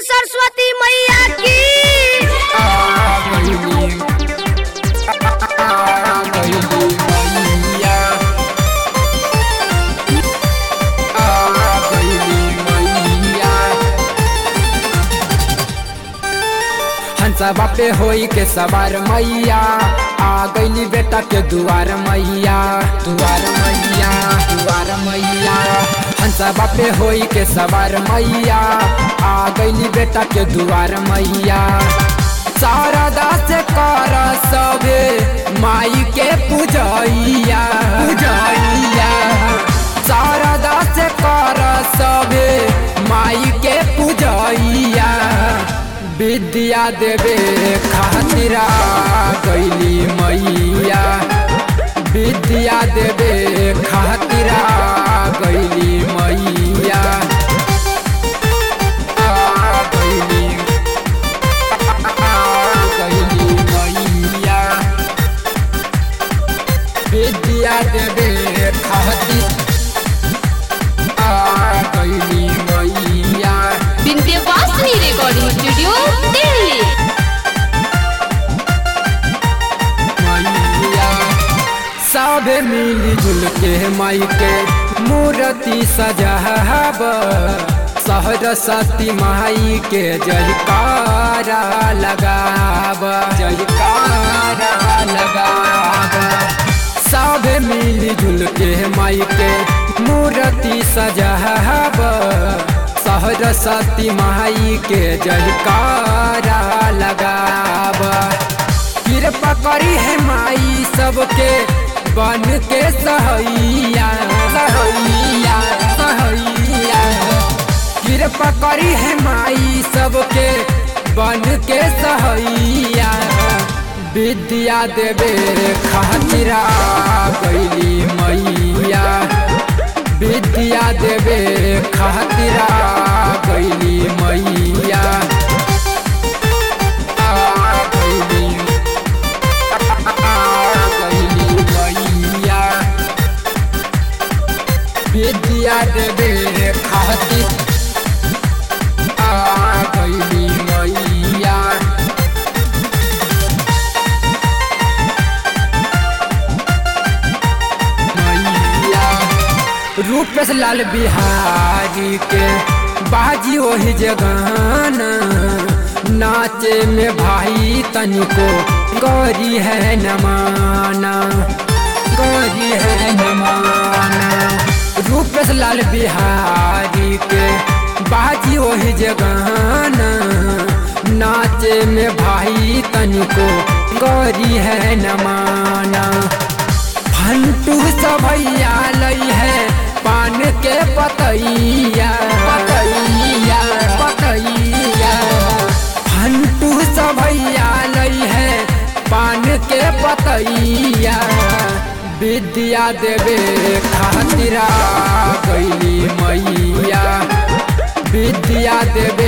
सरस्वती मैया की हंसा बापे होई के सवार मैया आ गईली बेटा के दुआर मैया दुआर मैया दुआर मैया हंसा बापे होई के सवार मैया आ गईली बेटा के दुआर मैया सारा दास कर सबे माई के पूजैया पूजैया सारा दास कर सबे माई के पूजैया विद्या देवे खातिरा गैली मैया विद्या देवे खातिरा गैली मैया आ गैली आ गैली मैया विद्या देवे खातिर आ गैली मैया विंध्यवासिनी रिकॉर्डिंग स्टूडियो दिल्ली मैया सब मिली जुल के माई के मूर्ति सजाब सरस्वती माई के जयकारा लगाब जयकारा लगाब सब मिली जुल के माई के मूर्ति सजाब सरस्वती माई के जयकारा लगाब कृपा करी है माई सबके बन के सहैया सहैया सहैया कृपा करी है माई सबके बन के सहैया विद्या देवे खातिरा गैली मैया विद्या देवे खातिरा गैली मैया आ गैली मैया विद्या देवे खातिर आ गईली मैया मैया रूपेश लाल बिहारी के बाजी वही जगाना नाचे में भाई तनिको गौरी है नमाना गौरी है नमाना रूपेश लाल बिहारी के बाजी वही जगाना नाचे में भाई तनिको गौरी है नमाना फंटू सभैया लई है पान के पतैया पतैया पतैया फंटू सभैया लई है पान के पतैया विद्या देवे खातिरा गैली मैया विद्या देवे